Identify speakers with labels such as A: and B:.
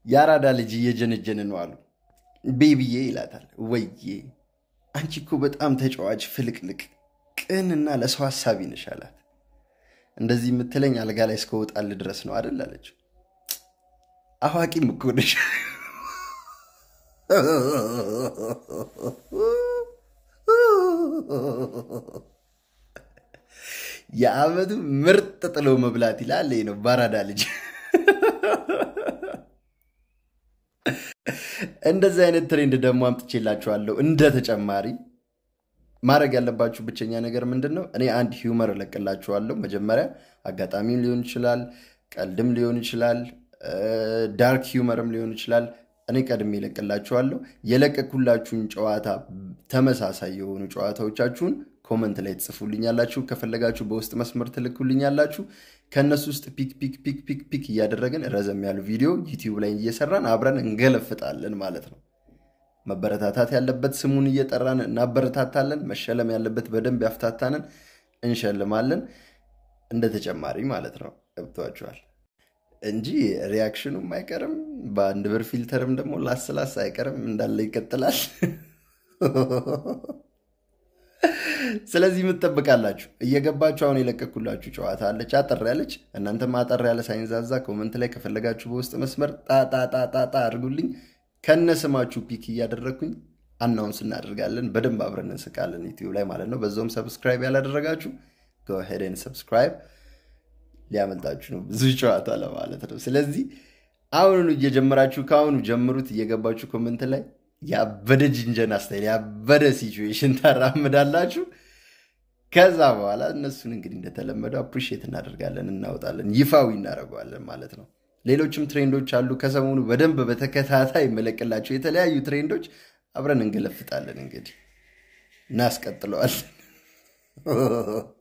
A: የአራዳ ልጅ እየጀነጀን ነው አሉ። ቤቢዬ ይላታል። ወዬ አንቺ እኮ በጣም ተጫዋች ፍልቅልቅ፣ ቅንና ለሰው ሀሳቢ ነሽ አላት። እንደዚህ የምትለኝ አልጋ ላይ እስከወጣል ድረስ ነው አደል አለችው። አዋቂም እኮ ነሽ የአመቱ ምርጥ ጥሎ መብላት ይላል። ይሄ ነው ባራዳ ልጅ። እንደዚህ አይነት ትሬንድ ደግሞ አምጥቼላችኋለሁ። እንደ ተጨማሪ ማድረግ ያለባችሁ ብቸኛ ነገር ምንድን ነው? እኔ አንድ ሂውመር እለቅላችኋለሁ። መጀመሪያ አጋጣሚም ሊሆን ይችላል፣ ቀልድም ሊሆን ይችላል፣ ዳርክ ሂውመርም ሊሆን ይችላል። እኔ ቀድሜ እለቅላችኋለሁ። የለቀኩላችሁን ጨዋታ ተመሳሳይ የሆኑ ጨዋታዎቻችሁን ኮመንት ላይ ትጽፉልኛላችሁ። ከፈለጋችሁ በውስጥ መስመር ትልኩልኛላችሁ። ከእነሱ ውስጥ ፒክ ፒክ ፒክ ፒክ ፒክ እያደረግን ረዘም ያሉ ቪዲዮ ዩቲዩብ ላይ እየሰራን አብረን እንገለፍጣለን ማለት ነው። መበረታታት ያለበት ስሙን እየጠራን እናበረታታለን። መሸለም ያለበት በደንብ ያፍታታንን እንሸልማለን። እንደ ተጨማሪ ማለት ነው። ገብቷችኋል እንጂ ሪያክሽኑም አይቀርም። በአንድ ብር ፊልተርም ደግሞ ላስላስ አይቀርም እንዳለ ይቀጥላል። ስለዚህ የምትጠብቃላችሁ እየገባችሁ አሁን የለቀኩላችሁ ጨዋታ አለች፣ አጠር ያለች። እናንተም አጠር ያለ ሳይንዛዛ ኮመንት ላይ ከፈለጋችሁ በውስጥ መስመር ጣጣጣጣጣ አድርጉልኝ። ከነ ስማችሁ ፒክ እያደረግኩኝ አናውንስ እናደርጋለን። በደንብ አብረን እንስቃለን ዩቲዩብ ላይ ማለት ነው። በዛውም ሰብስክራይብ ያላደረጋችሁ ጎሄደን ሰብስክራይብ ሊያመልጣችሁ ነው ብዙ ጨዋታ ለማለት ነው። ስለዚህ አሁኑኑ እየጀመራችሁ ከአሁኑ ጀምሩት። እየገባችሁ ኮመንት ላይ ያበደ ጅንጀና ስታይል ያበደ ሲቹዌሽን ታራምዳላችሁ። ከዛ በኋላ እነሱን እንግዲህ እንደተለመደው አፕሪሺየት እናደርጋለን፣ እናወጣለን፣ ይፋዊ እናደርገዋለን ማለት ነው። ሌሎችም ትሬንዶች አሉ። ከሰሞኑ በደንብ በተከታታይ መለቅላቸው የተለያዩ ትሬንዶች አብረን እንገለፍጣለን። እንግዲህ እናስቀጥለዋለን።